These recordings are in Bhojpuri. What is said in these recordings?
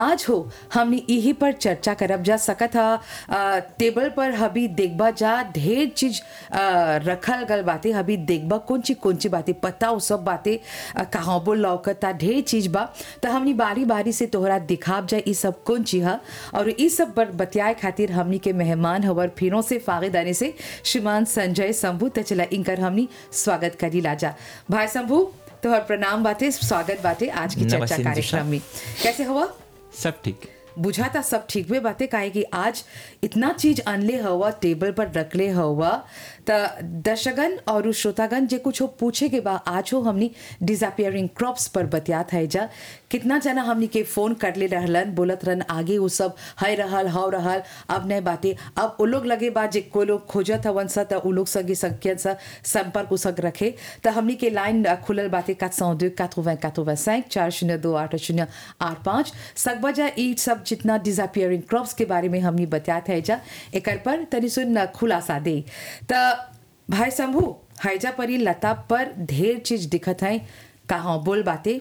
आज हो हमने यही पर चर्चा करब जा सकत ह अ, टेबल पर हबी देखबा जा ढेर चीज अ, रखल गल बाते हबी देखबा कौन चीज कौन चीज बाते पता उ सब बाते अ, कहाँ बोल लौकता ढेर चीज बा त हमनी बारी बारी से तोहरा दिखाब जा ई सब कौन चीज ह और ई सब पर बतियाए खातिर हमनी के मेहमान हवर फिरों से फागेदानी से श्रीमान संजय शंभू त चला इनकर हमनी स्वागत करी लाजा भाई शंभू तोहर प्रणाम बाते स्वागत बाते आज की चर्चा नमस्ते, कार्यक्रम में कैसे हुआ सब ठीक बुझाता सब ठीक भी बातें काहे कि आज इतना चीज अनले हवा टेबल पर रखले हवा त दर्शकगण और श्रोतागण जे कुछ हो पूछे के बा आज हो हमनी डिसअपियरिंग क्रॉप्स पर बतियात है जा कितना जना हमनी के फोन करले रहलन बोलत रहन आगे वो सब है रहल हव रहल अब नहीं बातें अब वो लोग लगे बा जे को लोग खोजत हवन सा त उ लोग संगे संख्यन सा संपर्क उसक रखे त हमनी के लाइन अ, खुलल बातें 402 80 85 चार शून्य दो आठ शून्य आठ पाँच सकबजा ई सब जितना डिसअपियरिंग क्रॉप्स के बारे में हमनी बतियात है जा एकर पर तनी सुन अ, खुलासा दे त भाई शंभू हैजा परी लता पर ढेर चीज दिखत है कहाँ बोल बाते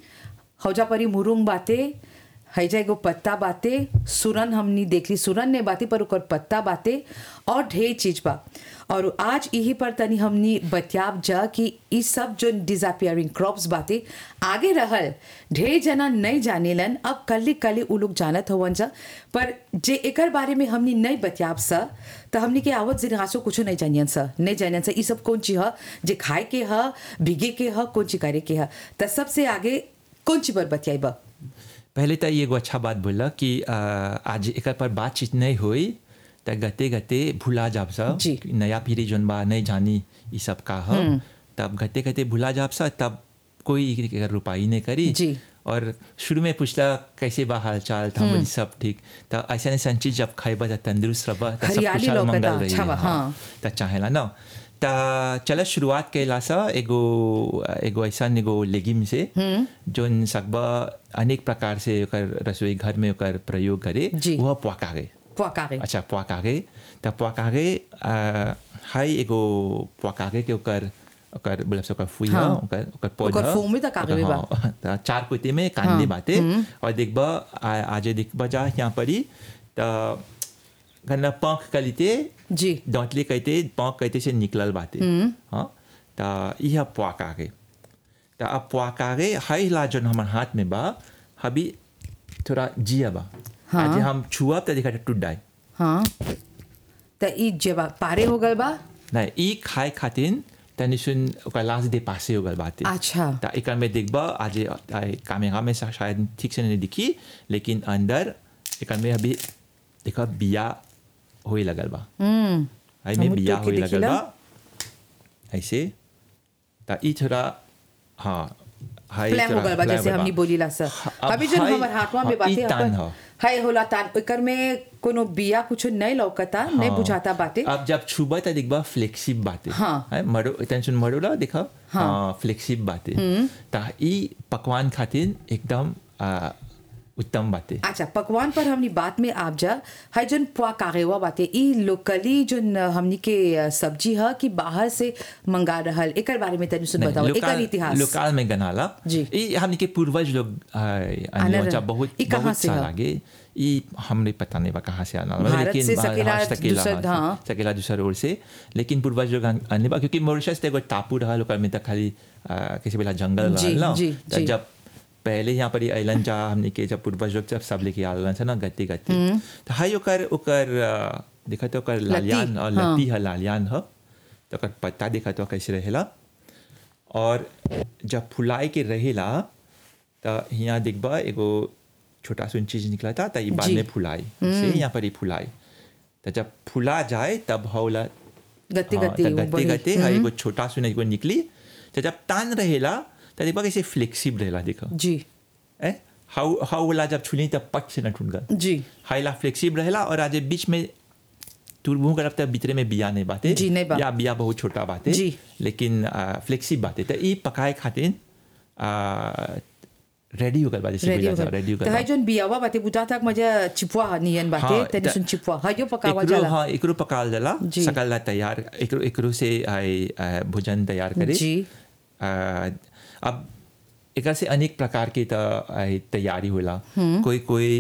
हौजा परी मुरुंग बाते हैजा एगो पत्ता बाते सुरन हमनी देखली सुरन ने बाते पर ओकर पत्ता बाते और ढेर चीज बा और आज यही पर तनी हमनी बतियाब जा कि ई सब जो डिसअपियरिंग क्रॉप्स बाते आगे रहल ढेर जना नहीं जानेलन अब कल्ली कल्ली उ लोग जानत हवन जा पर जे एकर बारे में हमनी नहीं बतियाब सा त हमनी के आवत जिनगासो कुछो नहीं जानियन सा नहीं जानियन सा ई सब कौन चीज ह जे खाए के ह भिगे के ह कौन चीज करे के ह त सबसे आगे कौन चीज पर बतियाइबा पहले तो एगो अच्छा बात बोला कि आ, आज एक पर बातचीत नहीं हुई तो गते गते भुला जाब सा जी। कि नया पीढ़ी जोन बा नहीं जानी ये सब का ह तब गते गते भुला जाब सा तब कोई एकर रुपाई नहीं करी जी। और शुरू में पूछला कैसे बा हाल चाल था बोली सब ठीक तो ऐसा ऐसा चीज जब खाइबा तो तंदुरुस्त रबा तो सब हरियाली खुशहाल लौकता, मंगल रही अच्छा बा, हाँ। त चाहेला न त चल शुरुआत कैला सा एगो एगो ऐसा एगो लेगिम से जोन सकबा अनेक प्रकार से ओकर रसोई घर में ओकर प्रयोग करे जी। वह पुआकागे पुआकारे अच्छा पुआकागे त पुआकागे हाई एगो पुआकागे के ओकर ओकर बोला ओकर फुई हाँ। हाँ। ओकर ओकर पौधा ओकर फूल में त कागवे बा। हाँ, त चार कुते में कांदे बाते और देखबा आ- आज देखबा जा यहाँ परी त गन्ना पंख कलिते जी दांतले कहते पाँव कहते से निकलल बाते हाँ त यह पुआक आगे त अब पुआक आगे हाई ला जन हमार हाथ में बा हबी थोड़ा जिया बा हाँ। आज हम छुआ त देखा टूट जाए हाँ त ई जेबा पारे हो गल बा नहीं ई खाए खातिर तनी सुन ओकर लाश दे पासे हो गल बाते अच्छा त एकर में देखबा आज कामेरा में शा- शायद ठीक से नहीं दिखी लेकिन अंदर एकर में अभी देखा बिया होए लगल बा हम्म आई में हमहू बिया तो के होए लगल देखिला। बा ऐसे त ई थोड़ा हाँ हाई प्लान हो थोड़ा गल बा प्लान जैसे हो हमनी बा। बोलीला सर हाँ, अब अभी जो हाई- हमर हाथवा में हाँ, ई बाते तान अपन ह। हाय होला तान एकर में कोनो बिया कुछ नहीं लौकता नहीं हाँ। बुझाता बाते अब जब छुबा त देखबा फ्लेक्सिब बाते हाँ। है मरो टेंशन मरो ला देखा हाँ फ्लेक्सिब बाते त ई पकवान खातिर एकदम आ, उत्तम बाते अच्छा पकवान पर हमनी बात में आप जा हाय जन पुआ कागेवा बाते ई लोकली जन हमनी के अ, सब्जी ह कि बाहर से मंगा रहल एकर बारे में तनी सुन नहीं, बताओ एकर लोकाल इतिहास लोकाल में गनाला जी। ये हमने के पूर्वज लोग आनर- अनजा बहुत ई कहाँ बहुत से साल ह? आगे ये हमने पता नहीं बा कहाँ से आना भारत से बाहर- सकेला हाँ, सकेला दूसर- हाँ, हाँ। सकेला दूसरा ओर से लेकिन पूर्वज लोग आने बा क्योंकि मॉरिशस ते एगो टापू रहा लोकल में त खाली आ, कैसे बोला जंगल जी, रहल ना जी, त जी। जब पहले यहाँ पर अलन जा हमने के जब पूर्वज लोग जब सब लेके आलन से ना गति गति तो हाई ओकर ओकर आ, देखा तो ओकर लालियान और हाँ। लती है लालियान ह तो ओकर पत्ता देखा तो कैसे रहेला और जब फुलाए के रहेला त यहाँ देखबा एगो छोटा सुन चीज निकला था त ई बाद जी। में फुलाई से यहाँ पर ही फुलाई त जब फुला जाए तब हौला गति हाँ, गति त वो गते बढ़ी। गते हाँ, एगो छोटा सुन एगो निकली त जब तान रहेला त देखबा कैसे फ्लेक्सिबल रहेला देखा जी ए हाउ हाउ वाला जब छुली तब पट से न टूट गल जी हाइला फ्लेक्सिबल रहेला और आज बीच में तुरबू करब तब भीतरे में बिया नहीं बाते जी, नहीं बा। या बिया बहुत छोटा बाते जी। लेकिन फ्लेक्सिबल बाते तो ई पकाए खातिर रेडी हो गल बा जैसे रेडी बोला हो जा गल रेडी हो त गल हाय जन बियावा बाते बुझा तक मजा चिपवा नियन बाते हाँ, तनी त- सुन चिपवा हायो पकावा एकरो जाला हाँ एकरो पकाल जाला जी। सकल ला तैयार एकरो एकरो से आई आ, भोजन तैयार करे जी। आ, अब एकर से अनेक प्रकार के त आई तैयारी होला कोई कोई